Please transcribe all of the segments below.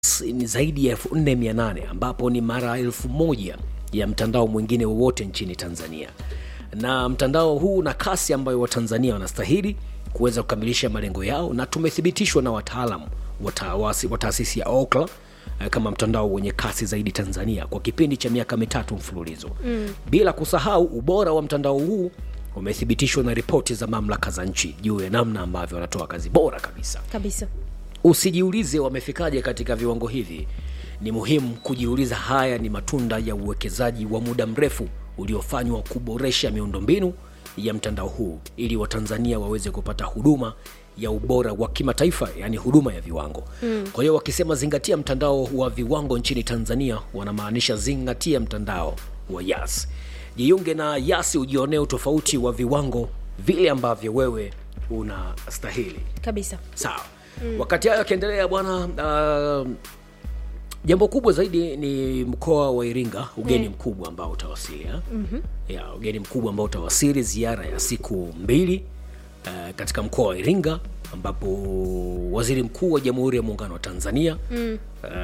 ni zaidi ya 4800 ambapo ni mara elfu moja ya mtandao mwingine wowote nchini Tanzania, na mtandao huu na kasi ambayo Watanzania wanastahili kuweza kukamilisha malengo yao, na tumethibitishwa na wataalamu wa taasisi ya Ookla kama mtandao wenye kasi zaidi Tanzania kwa kipindi cha miaka mitatu mfululizo mm. Bila kusahau ubora wa mtandao huu umethibitishwa na ripoti za mamlaka za nchi juu ya namna ambavyo wanatoa kazi bora kabisa kabisa. Usijiulize wamefikaje katika viwango hivi. Ni muhimu kujiuliza, haya ni matunda ya uwekezaji wa muda mrefu uliofanywa kuboresha miundombinu ya mtandao huu ili Watanzania waweze kupata huduma ya ubora wa kimataifa, yani huduma ya viwango mm. Kwa hiyo wakisema zingatia mtandao wa viwango nchini Tanzania, wanamaanisha zingatia mtandao wa Yas. Jiunge na Yas ujionee utofauti wa viwango vile ambavyo wewe unastahili Kabisa. sawa. mm. Wakati hayo akiendelea bwana, uh, jambo kubwa zaidi ni mkoa wa Iringa, ugeni Mm. mkubwa ambao utawasili ha? ya ugeni mkubwa ambao utawasili, ziara ya siku mbili uh, katika mkoa wa Iringa ambapo waziri mkuu wa Jamhuri ya Muungano wa Tanzania Mm.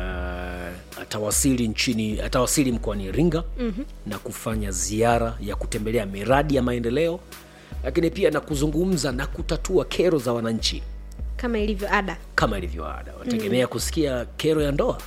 uh, atawasili nchini atawasili mkoani Iringa na kufanya ziara ya kutembelea miradi ya maendeleo, lakini pia na kuzungumza na kutatua kero za wananchi Kama ilivyo ada, kama ilivyo ada. Wategemea kusikia kero ya ndoa,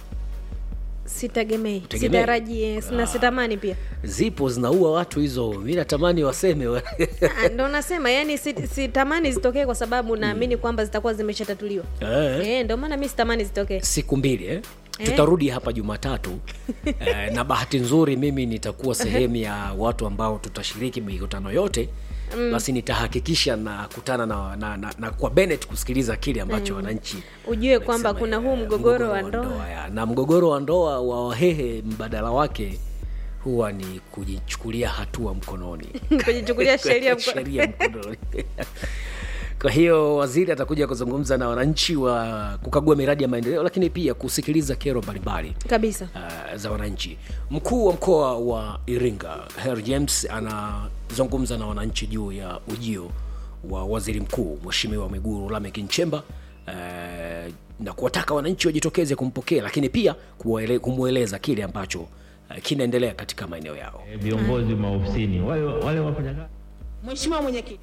sitegemei, Tegemei. sitaraji eh, na sitamani pia. zipo zinaua watu hizo. Mi natamani waseme wa- Ah, Ndo nasema yani, sit- sitamani zitokee kwa sababu naamini kwamba zitakuwa zimeshatatuliwa. eh. Eh, ndo maana mi sitamani zitokee. siku mbili eh? Eh. tutarudi hapa Jumatatu eh, na bahati nzuri mimi nitakuwa sehemu ya watu ambao tutashiriki mikutano yote basi nitahakikisha nakutana na, na, na, na kwa Bennett kusikiliza kile ambacho wananchi Ujue kwamba wamesema, kuna huu eh, mgogoro wa ndoa. ya. na mgogoro wa ndoa wa Wahehe mbadala wake huwa ni kujichukulia hatua mkononi kujichukulia sheria mko- sheria mkononi. Kwa hiyo waziri atakuja kuzungumza na wananchi wa kukagua miradi ya maendeleo, lakini pia kusikiliza kero mbalimbali kabisa. uh, za wananchi. Mkuu wa mkoa wa Iringa Herr James anazungumza na wananchi juu ya ujio wa waziri mkuu Mheshimiwa Mwigulu Lameck Nchemba uh, na kuwataka wananchi wajitokeze kumpokea, lakini pia kuwaele- kumweleza kile ambacho uh, kinaendelea katika maeneo yao. Eh, viongozi maofisini wale wale wafanyakazi Mheshimiwa Mwenyekiti,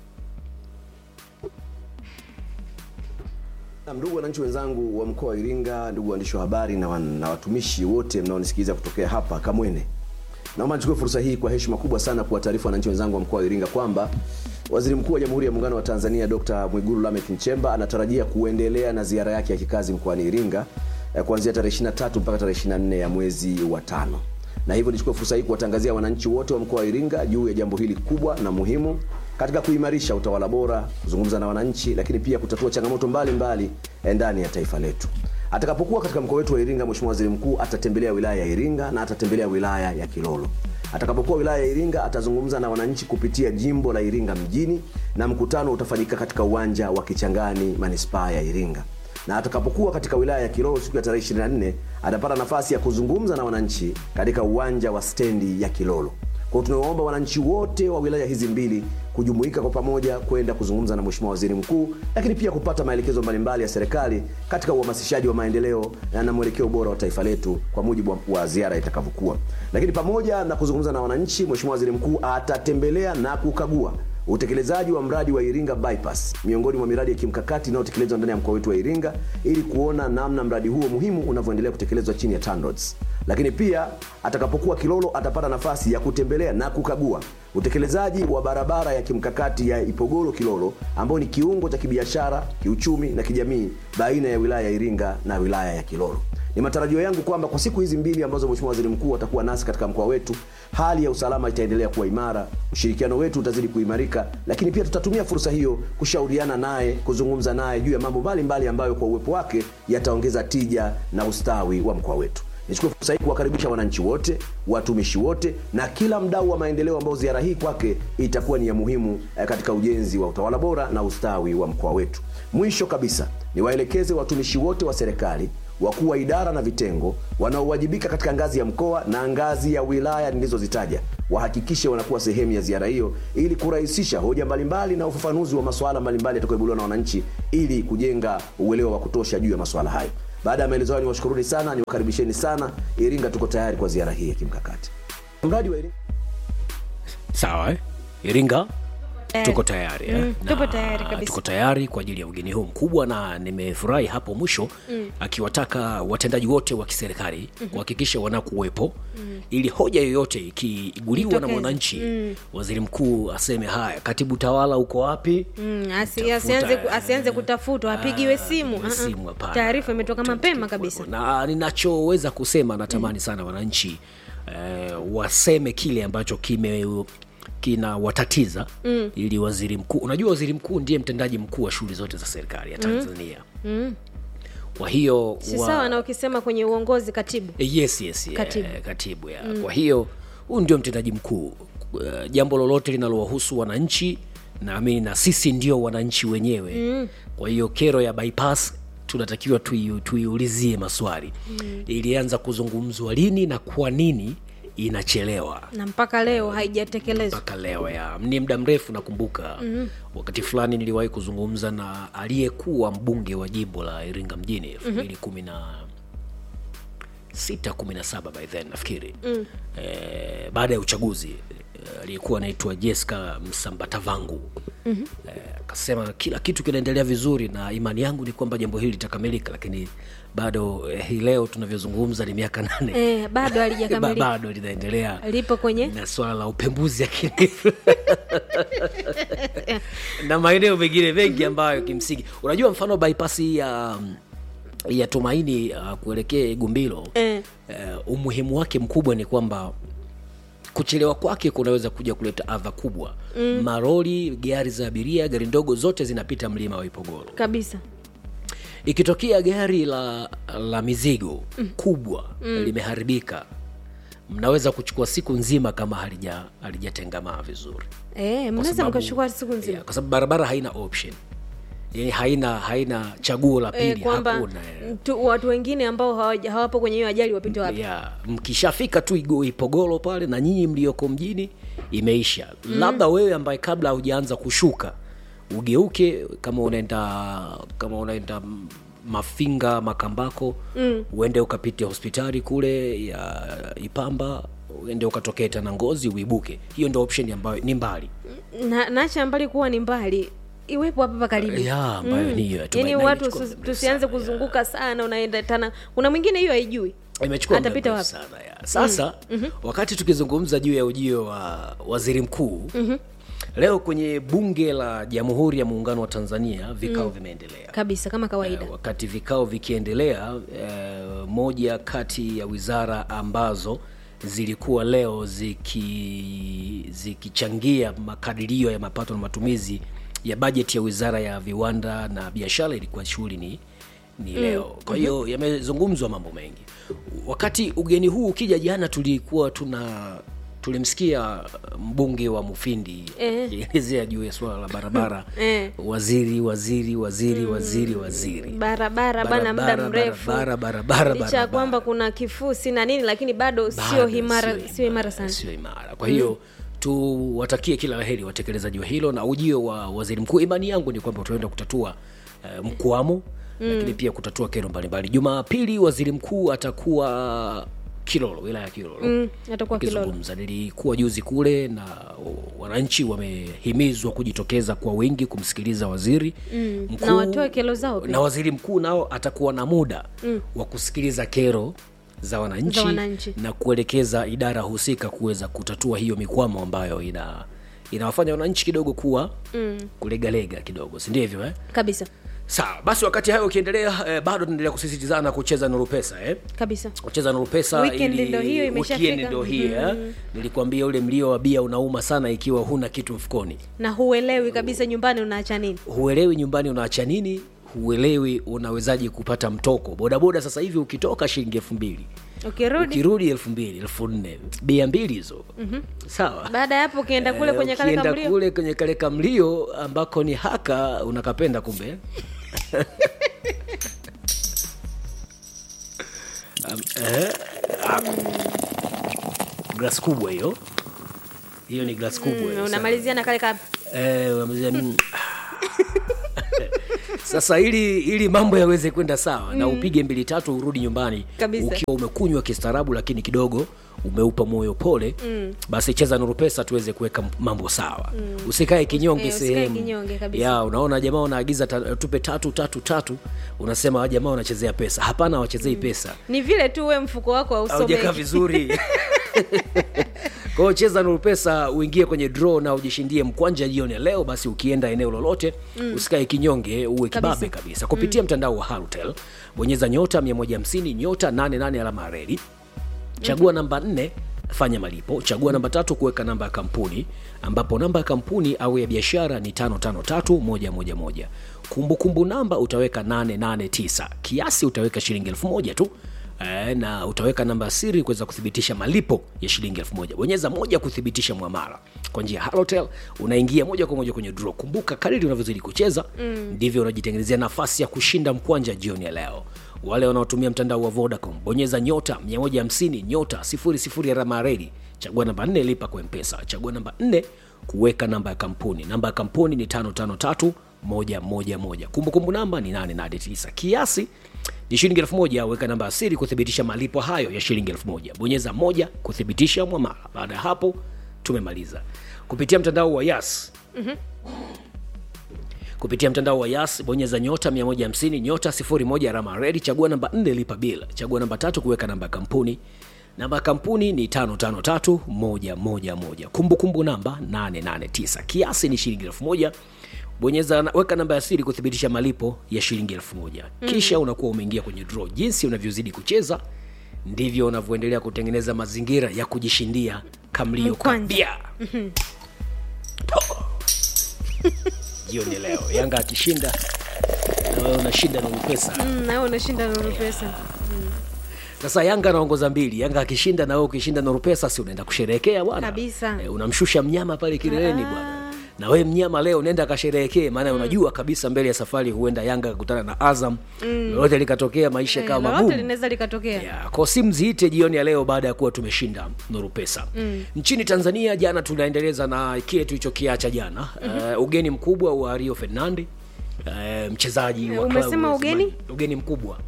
Na Ndugu wananchi wenzangu wa mkoa wa Iringa, ndugu waandishi wa habari na, wan, na watumishi wote mnaonisikiliza kutokea hapa Kamwene, naomba nichukue fursa hii kwa heshima kubwa sana kuwataarifu wananchi wenzangu wa mkoa wa Iringa kwamba Waziri Mkuu wa Jamhuri ya Muungano wa Tanzania Dr. Mwigulu Lameck Nchemba anatarajia kuendelea na ziara yake ya kikazi mkoani Iringa eh, kuanzia tarehe 23 mpaka tarehe 24 ya mwezi wa tano na hivyo nichukue fursa hii kuwatangazia wananchi wote wa mkoa wa Iringa juu ya jambo hili kubwa na muhimu katika kuimarisha utawala bora, kuzungumza na wananchi, lakini pia kutatua changamoto mbalimbali mbali ndani ya taifa letu. Atakapokuwa katika mkoa wetu wa Iringa, Mheshimiwa Waziri Mkuu atatembelea wilaya ya Iringa na atatembelea wilaya ya Kilolo. Atakapokuwa wilaya ya Iringa atazungumza na wananchi kupitia jimbo la Iringa mjini, na mkutano utafanyika katika uwanja wa Kichangani, manispaa ya Iringa na atakapokuwa katika wilaya ya Kilolo siku ya tarehe 24 atapata nafasi ya kuzungumza na wananchi katika uwanja wa stendi ya Kilolo. Kwa hiyo tunawaomba wananchi wote wa wilaya hizi mbili kujumuika kwa pamoja kwenda kuzungumza na Mheshimiwa Waziri Mkuu, lakini pia kupata maelekezo mbalimbali ya serikali katika uhamasishaji wa maendeleo na na mwelekeo bora wa taifa letu kwa mujibu wa- wa ziara itakavyokuwa. Lakini pamoja na kuzungumza na wananchi, Mheshimiwa Waziri Mkuu atatembelea na kukagua utekelezaji wa mradi wa Iringa bypass miongoni mwa miradi ya kimkakati inayotekelezwa ndani ya mkoa wetu wa Iringa ili kuona namna mradi huo muhimu unavyoendelea kutekelezwa chini ya TANROADS. Lakini pia atakapokuwa Kilolo atapata nafasi ya kutembelea na kukagua utekelezaji wa barabara ya kimkakati ya Ipogoro Kilolo ambayo ni kiungo cha kibiashara, kiuchumi na kijamii baina ya wilaya ya Iringa na wilaya ya Kilolo. Ni matarajio yangu kwamba kwa siku hizi mbili ambazo Mheshimiwa Waziri Mkuu atakuwa nasi katika mkoa wetu, hali ya usalama itaendelea kuwa imara, ushirikiano wetu utazidi kuimarika, lakini pia tutatumia fursa hiyo kushauriana naye, kuzungumza naye juu ya mambo mbalimbali ambayo kwa uwepo wake yataongeza tija na ustawi wa mkoa wetu. Nichukue fursa hii kuwakaribisha wananchi wote, watumishi wote na kila mdau wa maendeleo ambao ziara hii kwake itakuwa ni ya muhimu eh, katika ujenzi wa utawala bora na ustawi wa mkoa wetu. Mwisho kabisa, niwaelekeze watumishi wote wa serikali wakuu wa idara na vitengo wanaowajibika katika ngazi ya mkoa na ngazi ya wilaya nilizozitaja wahakikishe wanakuwa sehemu ya ziara hiyo ili kurahisisha hoja mbalimbali na ufafanuzi wa masuala mbalimbali yatakayoibuliwa na wananchi ili kujenga uelewa wa kutosha juu ya masuala hayo. baada ya maelezo hayo niwashukuruni sana niwakaribisheni sana iringa tuko tayari kwa ziara hii ya kimkakati mradi wa iringa sawa eh? iringa tuko tayari eh? Mm, Na tupo tayari kabisa. tuko tayari kwa ajili ya ugeni huu mkubwa na nimefurahi hapo mwisho mm. akiwataka watendaji wote wa kiserikali mm-hmm. kuhakikisha wanakuwepo mm. ili hoja yoyote ikiiguliwa na Itokeze. mwananchi mm. waziri mkuu aseme haya katibu tawala uko wapi Mm, asi- Tafuta, asianze ku- eh, asianze kutafutwa apigiwe Ah, simu apigiwe Ah, ah. simu, hapana. taarifa imetoka mapema kabisa na ninachoweza kusema natamani sana wananchi eh, waseme kile ambacho kime kinawatatiza mm. ili waziri mkuu unajua waziri mkuu ndiye mtendaji mkuu wa shughuli zote za serikali ya tanzania mm. kwa hiyo si wa- sawa na ukisema kwenye uongozi katibu Eh, yes, yes, yeah, Katibu. katibu ya. kwa hiyo huyu ndio mtendaji mkuu uh, jambo lolote linalowahusu wananchi naamini na sisi ndio wananchi wenyewe mm. kwa hiyo kero ya bypass tunatakiwa tui- tuiulizie maswali mm. ilianza kuzungumzwa lini na kwa nini inachelewa na mpaka leo haijatekelezwa mpaka leo ya ni muda mrefu nakumbuka mm-hmm. wakati fulani niliwahi kuzungumza na aliyekuwa mbunge wa jimbo la iringa mjini elfu mbili kumi na sita kumi na saba by then nafikiri mm. eh, baada ya uchaguzi eh, aliyekuwa anaitwa Jessica Msambatavangu mm-hmm. eh, akasema kila kitu kinaendelea vizuri na imani yangu ni kwamba jambo hili litakamilika lakini bado eh, hii leo tunavyozungumza ni miaka nane eh, bado Ba- halijakamilika bado linaendelea lipo kwenye na swala la upembuzi yakinifu na maeneo mengine mengi ambayo kimsingi unajua mfano bypass hii ya ya tumaini uh, kuelekea gumbilo Eh. uh, umuhimu wake mkubwa ni kwamba kuchelewa kwake kunaweza kuja kuleta adha kubwa mm. maroli gari za abiria gari ndogo zote zinapita mlima wa ipogoro kabisa ikitokea gari la la mizigo mm. kubwa mm. limeharibika mnaweza kuchukua siku nzima kama halija halijatengamaa vizuri eh, Kwa mnaweza sababu- mkachukua siku nzima yeah, kwa sababu barabara haina option yani haina haina chaguo la pili eh, kwamba hakuna eh. tu, watu wengine ambao hawaja- hawapo kwenye hiyo ajali wapite wapi ya mkishafika tu Igo- ipogoro pale na nyinyi mlioko mjini imeisha mm. labda wewe ambaye kabla hujaanza kushuka ugeuke kama unaenda kama unaenda m- mafinga makambako mm. uende ukapite hospitali kule ya ipamba uende ukatokee tena ngozi uibuke hiyo ndio option ambayo ni mbali na nacha mbali kuwa ni mbali iwepo hapa hapa karibu ya ambayo ni hiyo ya yaani Tumaini, watu imechukua tusi- muda tusianze sana, ya. kuzunguka sana unaenda tena kuna mwingine hiyo haijui imechukua muda Atapita mrefu wapi? sana ya. sasa mm-hmm. wakati tukizungumza juu ya ujio wa waziri mkuu mm-hmm. leo kwenye bunge la jamhuri ya muungano wa tanzania vikao mm. vimeendelea kabisa kama kawaida Eh, wakati vikao vikiendelea eh, moja kati ya wizara ambazo zilikuwa leo ziki zikichangia makadirio ya mapato na matumizi ya bajeti ya wizara ya viwanda na biashara ilikuwa shughuli ni ni leo kwa hiyo yamezungumzwa mambo mengi wakati ugeni huu ukija jana tulikuwa tuna tulimsikia mbunge wa mufindi Eh. akielezea juu ya suala la barabara Eh. waziri waziri waziri waziri waziri barabara bana muda Barabara, mrefu barabara, barabara, licha ya barabara. kwamba kuna kifusi na nini lakini bado sio Bado himara sio sio imara sana sio imara kwa hiyo tuwatakie kila laheri watekelezaji wa hilo na ujio wa waziri mkuu imani yangu ni kwamba tunaenda kutatua uh, mkwamo mm. lakini pia kutatua kero mbalimbali jumapili waziri mkuu atakuwa kilolo wilaya ya kilolo Mm, atakuwa Kilolo. akizungumza nilikuwa juzi kule na wananchi wamehimizwa kujitokeza kwa wingi kumsikiliza waziri mm. na watoe kero zao pia. na waziri mkuu nao atakuwa na muda mm. wa kusikiliza kero za wananchi, Za wananchi. na kuelekeza idara husika kuweza kutatua hiyo mikwamo ambayo ina inawafanya wananchi kidogo kuwa mm. kulegalega kidogo si ndivyo eh? kabisa sawa basi wakati hayo ukiendelea eh, bado tunaendelea kusisitizana kucheza nuru pesa eh? kabisa kucheza nuru pesa Weekend ili- ndo hiyo imeshafika. weekend ndo hii eh? nilikwambia ule mlio wa bia unauma sana ikiwa huna kitu mfukoni na huelewi kabisa nyumbani unaacha nini huelewi nyumbani unaacha nini huelewi unawezaje kupata mtoko bodaboda sasa hivi ukitoka shilingi elfu mbili ukirudi ukirudi elfu mbili elfu nne bia mbili hizo mm-hmm. sawa baada ya hapo ukienda kule Eh, kwenye kale ukienda kamlio kule kwenye kale kamlio ambako ni haka unakapenda kumbe Um, eh, um, glasi kubwa hiyo hiyo ni glasi kubwa hiyo, Mm, unamalizia na kale ka Eh, unamalizia, mm. sasa ili ili mambo yaweze kwenda sawa na upige mbili tatu urudi nyumbani Kabisa. ukiwa umekunywa kistaarabu lakini kidogo umeupa moyo pole mm. basi cheza nuru pesa tuweze kuweka mambo sawa mm. usikae kinyonge Eh, usikae sehemu kinyonge kabisa. ya unaona jamaa wanaagiza ta, tupe tatu tatu tatu unasema "Hawa jamaa wanachezea pesa hapana wachezei pesa ni vile tu we mfuko wako haujakaa hausomeki vizuri kwa hiyo cheza nuru pesa uingie kwenye draw na ujishindie mkwanja jioni ya leo basi ukienda eneo lolote mm. usikae kinyonge uwe kibabe Kabisa. kabisa kupitia mtandao wa harutel bonyeza nyota 150 nyota 88 alama ya reli chagua namba 4 fanya malipo chagua namba tatu kuweka namba ya kampuni ambapo namba ya kampuni au ya biashara ni 553111 kumbukumbu namba utaweka 889 kiasi utaweka shilingi 1000 tu Eh, na utaweka namba ya siri kuweza kuthibitisha malipo ya shilingi elfu moja bonyeza moja kuthibitisha mwamara kwa njia ya halotel unaingia moja kwa moja kwenye draw kumbuka kadiri unavyozidi kucheza ndivyo unajitengenezea nafasi ya kushinda mkwanja jioni ya leo wale wanaotumia mtandao wa vodacom bonyeza nyota 150 nyota 00 alama ya reli chagua namba 4 lipa kwa mpesa chagua namba 4 kuweka namba ya kampuni namba ya kampuni ni 553 111 kumbukumbu namba ni 889 kiasi ni shilingi elfu moja weka namba ya siri kuthibitisha malipo hayo ya shilingi elfu moja bonyeza moja kuthibitisha mwamala baada ya hapo tumemaliza kupitia mtandao wa yas kupitia mtandao wa yas bonyeza nyota 150 nyota 01 alama redi chagua namba 4 lipa bil chagua namba tatu kuweka namba ya kampuni namba ya kampuni ni 553111 kumbukumbu namba 889 kiasi ni shilingi 1000 bonyeza na- weka namba ya siri kuthibitisha malipo ya shilingi 1000 kisha unakuwa umeingia kwenye draw jinsi unavyozidi kucheza ndivyo unavyoendelea kutengeneza mazingira ya kujishindia kamlio Mkwanja. kabia jioni ya leo yanga akishinda na wewe unashinda na pesa Mm, na wewe unashinda nuru pesa sasa yanga anaongoza mbili yanga akishinda na wewe ukishinda na pesa si unaenda kusherehekea bwana Kabisa. e, unamshusha mnyama pale kileleni bwana na wewe mnyama leo nenda kasherehekee maana unajua kabisa mbele ya safari huenda yanga akakutana na azam lolote likatokea maisha Eh, kama lolote magumu linaweza likatokea Yeah, kwa simu ziite jioni ya leo baada ya kuwa tumeshinda nuru pesa mm. nchini tanzania jana tunaendeleza na kile tulichokiacha jana mm-hmm. uh, ugeni mkubwa wa rio fernandi uh, mchezaji wa Umesema klabu ya ugeni? Zamani. ugeni mkubwa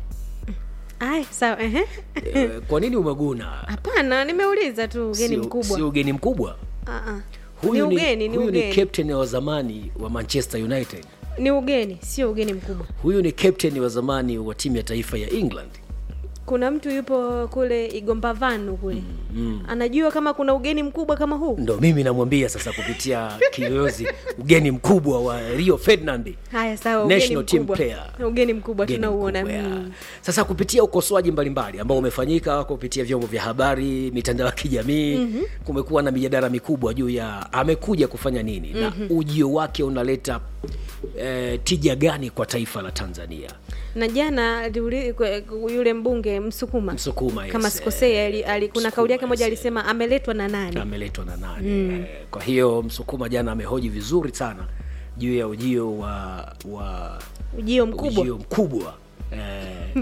Ay, sawa ehe. uh, kwa nini umeguna hapana nimeuliza tu ugeni Sio- mkubwa sio ugeni mkubwa Ah, ah. ni huyu ni, ugeni ni huyu ni ugeni captain wa zamani wa manchester united ni ugeni sio ugeni mkubwa huyu ni captain wa zamani wa timu ya taifa ya england kuna mtu yupo kule igombavanu kule mm. anajua kama kuna ugeni mkubwa kama huu ndo mimi namwambia sasa kupitia kiyoyozi ugeni mkubwa wa rio ferdinand haya sawa ugeni National team mkubwa player. ugeni mkubwa Ugeni tunauona mkubwa, ya. mm. sasa kupitia ukosoaji mbalimbali ambao umefanyika kupitia vyombo vya habari mitandao ya kijamii mm-hmm. kumekuwa na mijadala mikubwa juu ya amekuja kufanya nini mm-hmm. na ujio wake unaleta eh, tija gani kwa taifa la tanzania na jana aliuli- kwe- yule mbunge msukuma Msukuma, yes, kama sikosei eh, ali, ali, kuna Msukuma, kauli yake moja yes, alisema ameletwa na nani ameletwa na nani mm. eh, kwa hiyo msukuma jana amehoji vizuri sana juu ya ujio wa wa ujio mkubwa ujio mkubwa eh,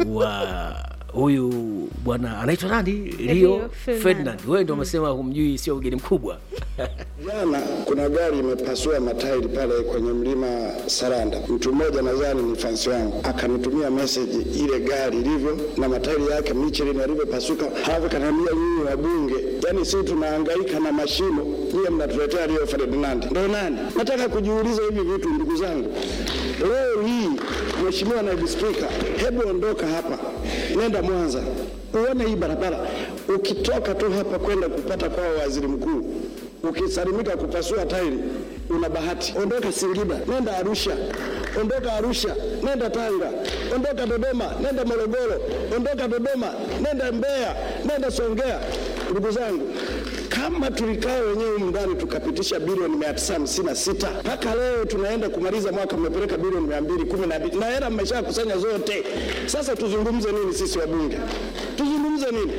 wa huyu bwana anaitwa nani rio Rio Ferdinand. ferdinand wewe ndio umesema humjui sio ugeni mkubwa Jana kuna gari imepasua matairi pale kwenye mlima Saranda. Mtu mmoja nadhani ni fansi wangu akanitumia message ile gari ilivyo na matairi yake Michelin yalivyopasuka, halafu kaniambia nyinyi wabunge, yani sisi tunahangaika na mashimo, nyie mnatuletea Rio Ferdinand. Ndo nani? Nataka kujiuliza hivi vitu ndugu zangu. Leo hii Mheshimiwa Naibu Spika, hebu ondoka hapa, nenda Mwanza uone hii barabara. Ukitoka tu hapa kwenda kupata kwa waziri mkuu ukisalimika kupasua tairi una bahati. Ondoka Singida, nenda Arusha. Ondoka Arusha, nenda Tanga. Ondoka Dodoma, nenda Morogoro. Ondoka Dodoma, nenda Mbeya, nenda Songea. Ndugu zangu, kama tulikaa wenyewe humu ndani tukapitisha bilioni mia tisa hamsini na sita mpaka leo tunaenda kumaliza mwaka mmepeleka bilioni mia mbili kumi na mbili na hela mmeshakusanya zote. Sasa tuzungumze nini sisi wabunge? Tuzungumze nini?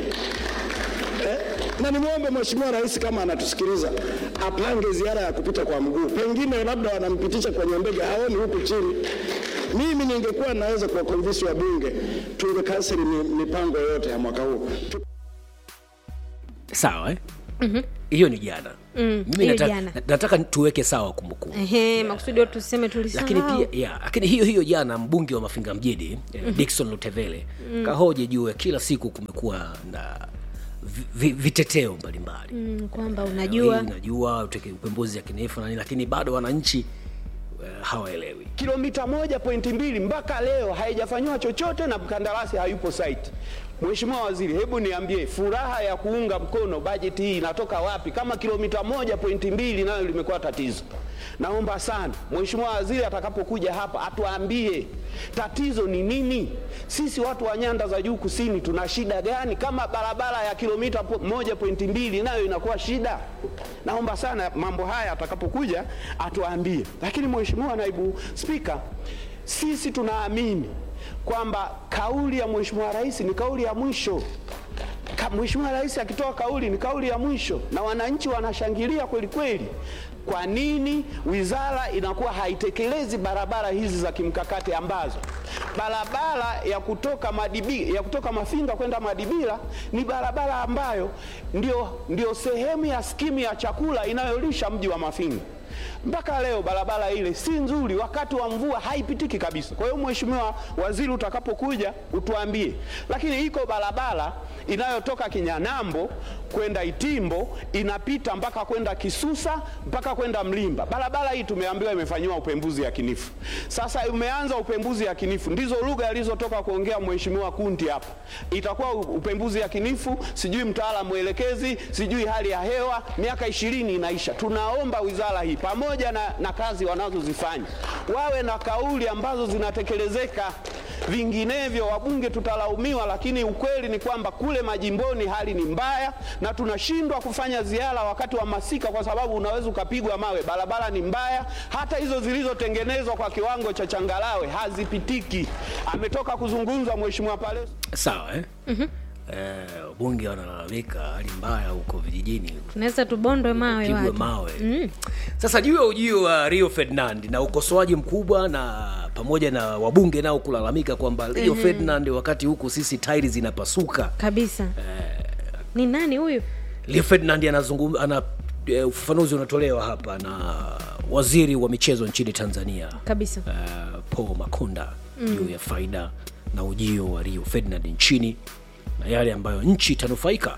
Eh, na nimwombe Mheshimiwa Rais kama anatusikiliza apange ziara ya kupita kwa mguu, pengine labda wanampitisha kwenye ndege, haoni huku chini. Mimi ningekuwa naweza kuwakonvinsi wabunge tungekanseli mi- mipango yote ya mwaka huu. sawa eh? hiyo ni jana Mm, mimi hiyo nataka, jana. na- nataka tuweke sawa kumbukumbu Ehe, makusudi watu tuseme tulisahau. lakini pia ya, lakini hiyo hiyo jana mbunge wa mafinga mjini mm Dickson Lutevele kahoji juu ya kila siku kumekuwa na vi, vi, viteteo mbalimbali Mm, kwamba Hii unajua unajua uteke- upembuzi yakinifu na nini lakini bado wananchi uh, hawaelewi kilomita moja pointi mbili mpaka leo haijafanyiwa chochote na mkandarasi hayupo site. Mheshimiwa Waziri, hebu niambie furaha ya kuunga mkono bajeti hii inatoka wapi kama kilomita moja pointi mbili nayo limekuwa tatizo? Naomba sana Mheshimiwa Waziri atakapokuja hapa atuambie tatizo ni nini. Sisi watu wa nyanda za juu kusini tuna shida gani kama barabara ya kilomita po- moja pointi mbili nayo inakuwa shida? Naomba sana mambo haya atakapokuja atuambie. Lakini Mheshimiwa Naibu Spika, sisi tunaamini kwamba kauli ya Mheshimiwa Rais ni kauli ya mwisho. Ka- Mheshimiwa Rais akitoa kauli ni kauli ya mwisho, na wananchi wanashangilia kweli kweli. Kwa nini wizara inakuwa haitekelezi barabara hizi za kimkakati ambazo barabara ya kutoka Madibi, ya kutoka Mafinga kwenda Madibila ni barabara ambayo ndio, ndio sehemu ya skimu ya chakula inayolisha mji wa Mafinga mpaka leo barabara ile si nzuri, wakati wa mvua haipitiki kabisa. Kwa hiyo Mheshimiwa Waziri, utakapokuja utuambie. Lakini iko barabara inayotoka Kinyanambo kwenda Itimbo inapita mpaka kwenda Kisusa mpaka kwenda Mlimba. Barabara hii tumeambiwa imefanyiwa upembuzi yakinifu. Sasa umeanza upembuzi yakinifu, ndizo lugha alizotoka kuongea Mheshimiwa Kunti hapa. Itakuwa upembuzi yakinifu, sijui mtaalamu mwelekezi, sijui hali ya hewa, miaka ishirini inaisha. Tunaomba wizara hii pamoja na, na kazi wanazozifanya wawe na kauli ambazo zinatekelezeka, vinginevyo wabunge tutalaumiwa. Lakini ukweli ni kwamba kule majimboni hali ni mbaya, na tunashindwa kufanya ziara wakati wa masika kwa sababu unaweza ukapigwa mawe. Barabara ni mbaya, hata hizo zilizotengenezwa kwa kiwango cha changarawe hazipitiki. Ametoka kuzungumza Mheshimiwa Paleso. sawa eh? Eh, wabunge wanalalamika hali mbaya huko vijijini tunaweza tubondwe mawe pigwe watu. mawe sasa juu ya ujio wa rio ferdinand na ukosoaji mkubwa na pamoja na wabunge nao kulalamika kwamba rio ferdinand wakati huku sisi tairi zinapasuka kabisa ni nani huyu rio ferdinand anazungum ana eh, ufafanuzi unatolewa hapa na waziri wa michezo nchini tanzania kabisa uh, paul makonda juu ya faida na ujio wa rio ferdinand nchini na yale ambayo nchi itanufaika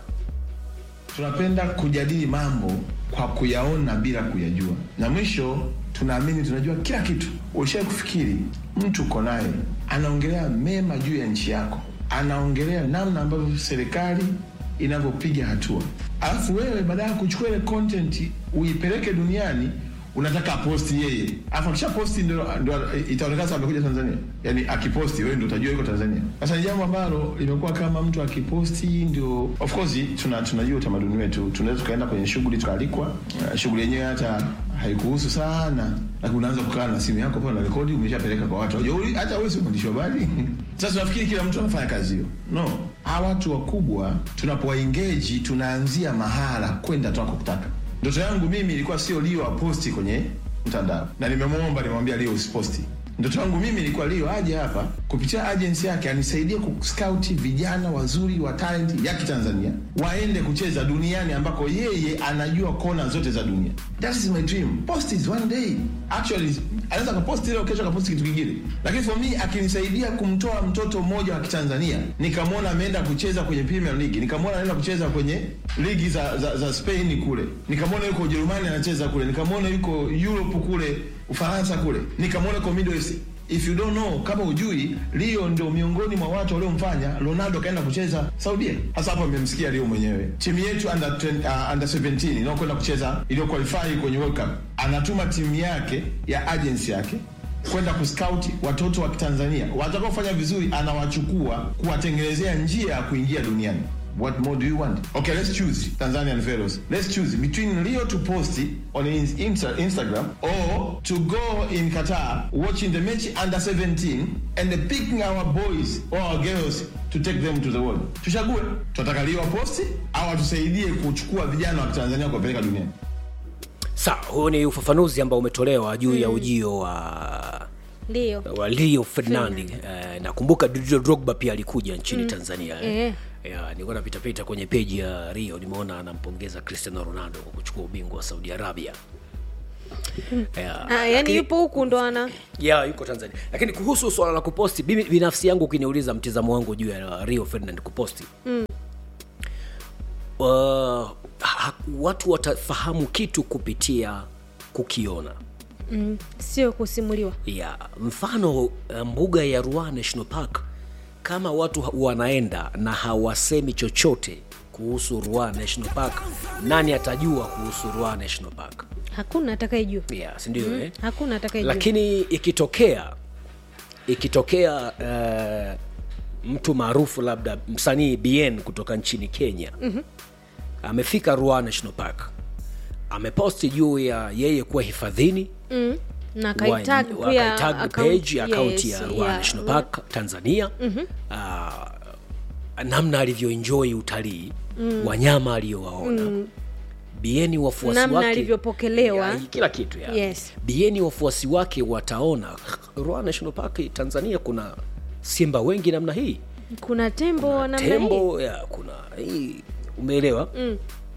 tunapenda kujadili mambo kwa kuyaona bila kuyajua, na mwisho tunaamini tunajua kila kitu. Ushai kufikiri mtu uko naye anaongelea mema juu ya nchi yako, anaongelea namna ambavyo serikali inavyopiga hatua, alafu wewe baada ya kuchukua ile content uipeleke duniani unataka aposti yeye, alafu akisha posti ndo, ndo itaonekana sasa amekuja Tanzania. Yani akiposti wewe ndo utajua yuko Tanzania. Sasa ni jambo ambalo limekuwa kama mtu akiposti ndio, of course tuna tunajua utamaduni wetu, tunaweza tukaenda kwenye shughuli tukaalikwa, uh, shughuli yenyewe hata haikuhusu sana, lakini unaanza kukaa na simu yako pale na rekodi, umeshapeleka kwa watu. Unajua, hata wewe si mwandishi wa habari. Sasa tunafikiri kila mtu anafanya kazi hiyo. No, hawa watu wakubwa tunapowaengage, tunaanzia mahala kwenda tunakotaka. Ndoto yangu mimi ilikuwa sio Leo aposti kwenye mtandao, na nimemwomba, nimemwambia Leo usiposti. Ndoto yangu mimi ilikuwa Leo aje hapa kupitia agency yake anisaidie kuscout vijana wazuri wa talent ya Kitanzania waende kucheza duniani ambako yeye anajua kona zote za dunia. That is my dream. Post is one day. Actually, anaweza kaposti leo, kesho kaposti kitu kingine, lakini for me akinisaidia kumtoa mtoto mmoja wa Kitanzania nikamwona ameenda kucheza kwenye Premier League, nikamwona anaenda kucheza kwenye ligi za, za, za Spain kule, nikamwona yuko Ujerumani anacheza kule, nikamwona yuko Europe kule Ufaransa kule, nikamwona yuko Middle East. If you don't know, kama ujui, Leo ndio miongoni mwa watu waliomfanya Ronaldo kaenda kucheza Saudia. Sasa hapo amemsikia Leo mwenyewe. Timu yetu under 20, uh, under 17 inayokwenda kucheza iliyo qualify kwenye World Cup, anatuma timu yake ya agency yake kwenda kuscout watoto wa Kitanzania watakaofanya vizuri, anawachukua kuwatengenezea njia ya kuingia duniani. What more do you want? Okay, let's choose Tanzanian fellows. Let's choose between Leo to post it on his Insta Instagram or to go in Qatar watching the match under 17 and picking our boys or our girls to take them to the world. Tuchague, tunataka Leo posti au atusaidie kuchukua vijana wa Tanzania kuwapeleka duniani. sawa huo ni ufafanuzi ambao umetolewa juu ya ujio wa ndio wa Leo Ferdinand. Eh, nakumbuka Didier Drogba pia alikuja nchini Tanzania eh. Eh. ya, nilikuwa napitapita kwenye peji ya rio nimeona anampongeza cristiano ronaldo kwa kuchukua ubingwa wa saudi arabia ya, Ah, yani lakini- yupo huku ndo ana ya yuko tanzania lakini kuhusu swala la kuposti mimi binafsi yangu ukiniuliza mtizamo wangu juu ya rio ferdinand kuposti mm. uh, ha, watu watafahamu kitu kupitia kukiona mm, sio kusimuliwa ya mfano uh, mbuga ya Ruaha National Park kama watu ha- wanaenda na hawasemi chochote kuhusu Ruaha National Park, nani atajua kuhusu Ruaha National Park? hakuna atakayejua Yeah, si ndio eh? hakuna atakayejua Lakini ikitokea ikitokea uh, mtu maarufu labda msanii BN kutoka nchini Kenya mm-hmm. amefika Ruaha National Park ameposti juu ya yeye kuwa hifadhini mm. na wa- kaitag pia wakaitag account- page akaunti yes, ya Ruaha yeah, National Ruaha. Park Tanzania mm-hmm. uh, namna alivyoenjoy utalii mm. wanyama aliyowaona mm. bieni wafuasi Namna wake alivyopokelewa. ya, kila kitu ya. Yes. bieni wafuasi wake wataona Ruaha National Park Tanzania kuna simba wengi namna hii kuna tembo namna hii tembo ya, kuna hii umeelewa mm.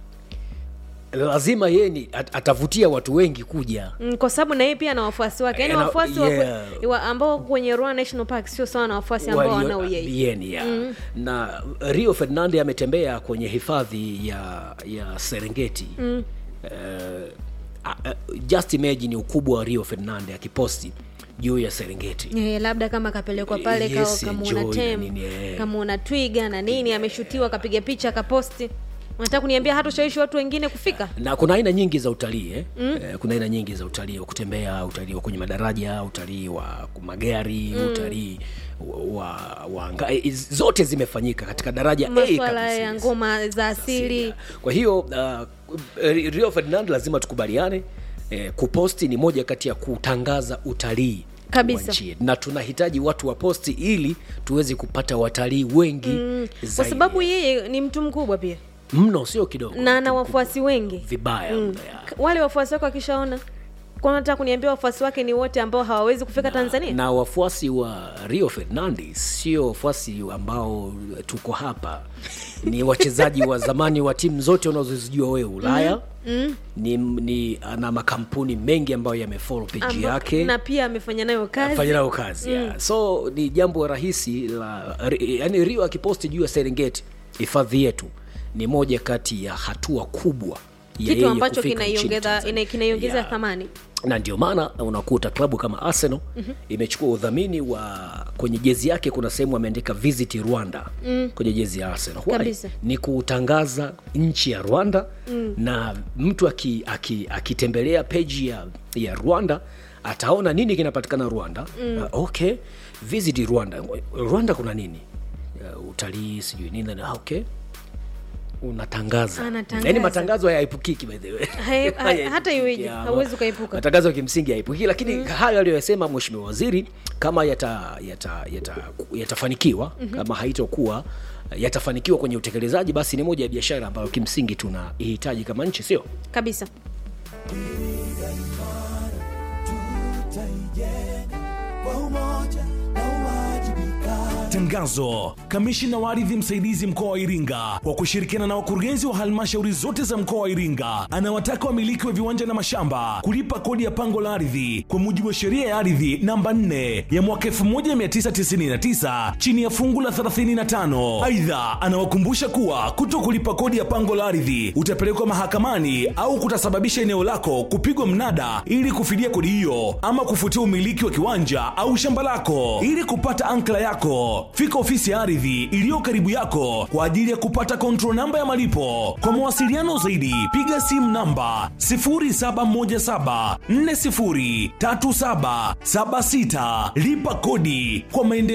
lazima yeye ni at, atavutia watu wengi kuja Mm, kwa sababu na yeye pia ana wafuasi wake yaani Eh, na- wafuasi wa- yeah. wa, ambao kwenye Ruaha National Park sio sawa na wafuasi ambao Walio- wanao yeye Bien, yeah. na rio ferdinand ametembea kwenye hifadhi ya ya serengeti mm. uh, uh, just imagine ukubwa wa rio ferdinand akiposti juu ya serengeti Eh, labda kama kapelekwa pale Yes, yes, kamuona enjoy na tem nini, eh. kamuona twiga na nini ameshutiwa akapiga picha akaposti unataka kuniambia hata ushawishi watu wengine kufika na kuna aina nyingi za utalii eh? mm. eh, kuna aina nyingi za utalii wa kutembea utalii wa kwenye madaraja utalii wa magari mm. utalii wa, wa anga, eh, zote zimefanyika katika daraja A maswala kabisa, ya yes. ngoma za asili kwa hiyo uh, rio ferdinand lazima tukubaliane eh, kuposti ni moja kati ya kutangaza utalii Kabisa. wa nchi yetu. na tunahitaji watu waposti ili tuweze kupata watalii wengi mm, kwa sababu yeye ni mtu mkubwa pia mno sio kidogo na ana wafuasi wengi vibaya mno ya. K- wale wafuasi wake wakishaona kwa nataka kuniambia wafuasi wake ni wote ambao hawawezi kufika tanzania na wafuasi wa rio ferdinandi sio wafuasi ambao tuko hapa ni wachezaji wa zamani wa timu zote unazozijua wewe ulaya mm. ni, ni ana makampuni mengi ambayo yamefolo peji Amba- yake na pia amefanya nayo kazi fanya nayo kazi mm. yeah. so ni jambo rahisi la yani rio akiposti juu ya serengeti hifadhi yetu ni moja kati ya hatua kubwa ya kitu yeye ambacho kufika nchini kinaiongeza Tanzania. ina- kinaiongeza Yeah thamani na ndio maana unakuta klabu kama arsenal mm-hmm. imechukua udhamini wa kwenye jezi yake kuna sehemu ameandika visit rwanda mm. kwenye jezi ya arsenal Why? Kabisa. ni kutangaza nchi ya rwanda mm. na mtu akitembelea aki, akitembelea peji ya, ya rwanda ataona nini kinapatikana rwanda mm. uh, okay visit rwanda rwanda kuna nini uh, utalii sijui nini na okay unatangaza Anatangaza. yaani matangazo hayaepukiki by the way Hai- ha- Hayaepukiki, hata iweje, yeah. hauwezi ukaepuka. matangazo kimsingi hayaepukiki lakini mm. hayo aliyoyasema mheshimiwa waziri kama yata, yata, yata, yatafanikiwa mm-hmm. kama haitokuwa yatafanikiwa kwenye utekelezaji basi ni moja ya biashara ambayo kimsingi tunaihitaji kama nchi sio kabisa Tangazo. Kamishina wa ardhi msaidizi mkoa wa Iringa kwa kushirikiana na wakurugenzi wa halmashauri zote za mkoa wa Iringa anawataka wamiliki wa viwanja na mashamba kulipa kodi ya pango la ardhi kwa mujibu wa sheria ya ardhi namba 4 ya mwaka 1999 chini ya fungu la 35. Aidha, anawakumbusha kuwa kuto kulipa kodi ya pango la ardhi utapelekwa mahakamani au kutasababisha eneo lako kupigwa mnada ili kufidia kodi hiyo ama kufutia umiliki wa kiwanja au shamba lako. Ili kupata ankla yako, fika ofisi ya ardhi iliyo karibu yako kwa ajili ya kupata control namba ya malipo. Kwa mawasiliano zaidi, piga simu namba 0717403776. Lipa kodi kwa maendeleo.